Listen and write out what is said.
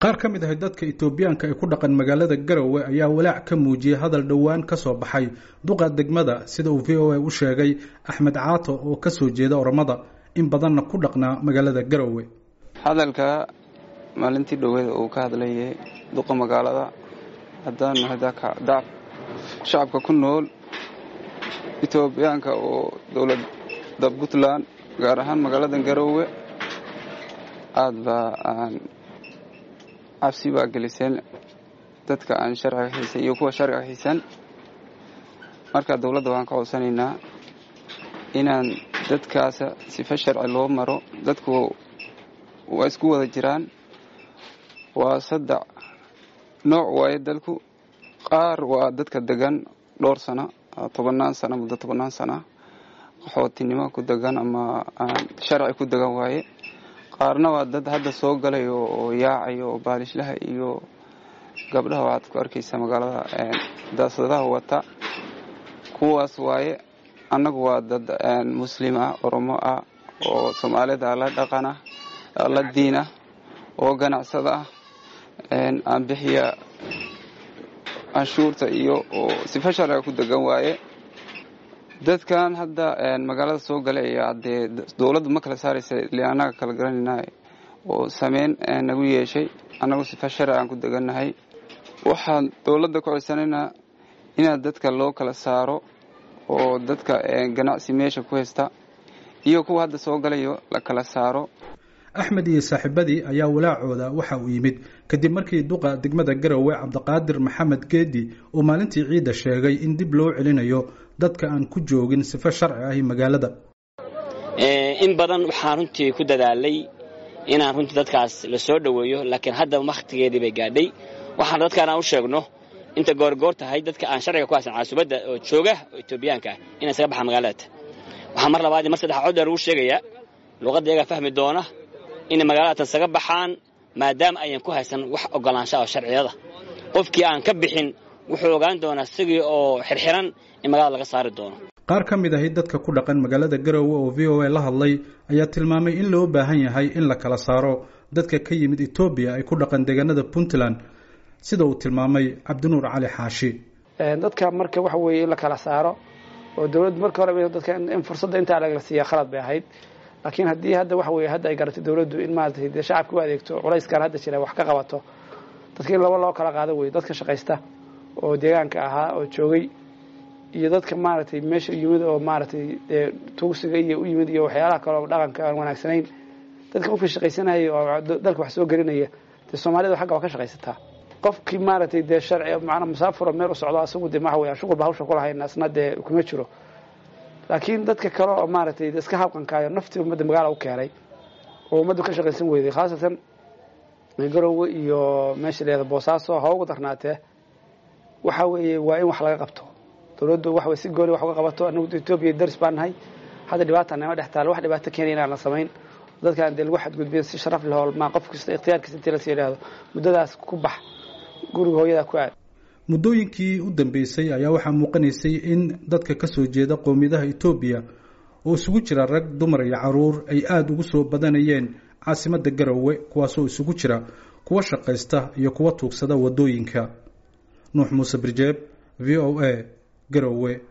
qaar ka mid ah dadka etoobiyaanka ee ku dhaqan magaalada garowe ayaa walaac ka muujiyey hadal dhowaan ka soo baxay duqa degmada sida uu v o a u sheegay axmed caato oo ka soo jeeda oromada in badanna ku dhaqnaa magaalada garowe hadalka maalintii dhoweeda uu ka hadlayay duqa magaalada haddaan nahay dac shacabka ku nool etoobiyaanka oo dowladda puntland gaar ahaan magaalada garowe aada baa aan cabsi baa geliseen dadka aan sharciga haysan iyo kuwa sharciga haysan marka dowladda waxaan ka codsanaynaa inaan dadkaas sifa sharci loo maro dadku waa isku wada jiraan waa saddex nooc waaye dalku qaar waa dadka degan dhowr sano tobannaan sano muddo tobannaan sana qaxootinimo ku degan ama sharci ku degan waaye qaarna waa dad hadda soo galay oo yaacayo oo baalishlaha iyo gabdhaha waxaad ku arkaysaa magaalada daasadaha wata kuwaas waaye annagu waa dad muslim ah oromo ah oo soomaalida la dhaqan ah la diin ah oo ganacsada ah aan bixiya canshuurta iyo oo sifa sharciga ku degan waaye dadkan hadda magaalada soo galay ayaa dee dowladdu ma kala saaraysa ile annaga kala garanayna oo sameyn nagu yeeshay annagu sifa sharci aan ku degannahay waxaan dowladda ku codsanaynaa inaad dadka loo kala saaro oo dadka ganacsi meesha ku haysta iyo kuwa hadda soo galayo la kala saaro axmed iyo saaxiibadii ayaa walaacooda waxa uu yimid kadib markii duqa degmada garowe cabdiqaadir maxamed geedi uu maalintii ciidda sheegay in dib loo celinayo dadka aan ku joogin sifo sharci ahi magaalada in badan waxaan runtii ku dadaalay inaan runtii dadkaas la soo dhoweeyo laakiin hadda wakhtigeedii bay gaadhay waxaan dadkaan aan u sheegno inta goorgoor tahay dadka aan sharciga ku haysan caasubadda oo jooga oo etoobiyaanka ah inay isaga baxaan magaalada waxaa mar labaad mar saddex cod dheer ugu sheegayaa luuqadda iyagaa fahmi doona inay magaaladaatan isaga baxaan maadaama ayan ku haysan wax ogolaanshaha oo sharciyada qofkii aan ka bixin wuxuu ogaan doonaa isagii oo xirxiran in magaalada laga saari doono qaar ka mid ahi dadka ku dhaqan magaalada garowe oo v o a la hadlay ayaa tilmaamay in loo baahan yahay in la kala saaro dadka ka yimid etoobiya ay ku dhaqan deegaanada puntland sida uu tilmaamay cabdinuur cali xaashi dadka marka waxa weeye in la kala saaro oo dowladdu marka hore dadka in fursadda intaa lagala siiya khalad bay ahayd laakiin haddii hadda waxa weeye hadda ay garatay dowladdu in maaragtay dee shacabka u adeegto culayskaan hadda jira wax ka qabato dadka in laba loo kala qaado weye dadka shaqaysta oo deegaanka ahaa oo joogay iyo dadka maaragtay meesha yimid oo maaragtay dee tuugsiga iyo u yimid iyo waxyaalaha kale oo dhaqanka aan wanaagsanayn dadka qofkii shaqaysanaya oo dalka wax soo gelinaya dee soomaalida xagga waa ka shaqaysataa qofkii maaragtay dee sharci maanaa musaafuro meel u socdo asagu de maxa weya shuqulba hawsha kulahayn asna dee kuma jiro laakiin dadka kale oo maaragtay iska habqankaayo naftii ummadda magaala u keenay oo ummaddu ka shaqaysan weyday khaasatan garowe iyo meesha leeda boosaaso ha ugu darnaatee waxa weeye waa in wax laga qabto dowladdu waxa wey si gooni wax uga qabato anagu etoobiya daris baan nahay hadda dhibaata nama dhex taalo wax dhibaato keenaya inaan la samayn dadkaan dee lagu xadgudbiya si sharaf leh oo maa qof kasta ikhtiyaarkiisa intii lasii idhaahdo muddadaas ku bax guriga hooyadaa ku aad muddooyinkii u dambeysay ayaa waxaa muuqanaysay in dadka ka soo jeeda qowmiyadaha etoobiya oo isugu jira rag dumar iyo caruur ay aada ugu soo badanayeen caasimadda garowe kuwaasoo isugu jira kuwa shaqaysta iyo kuwa tuugsada waddooyinka nuux muuse birjeeb v o a garowe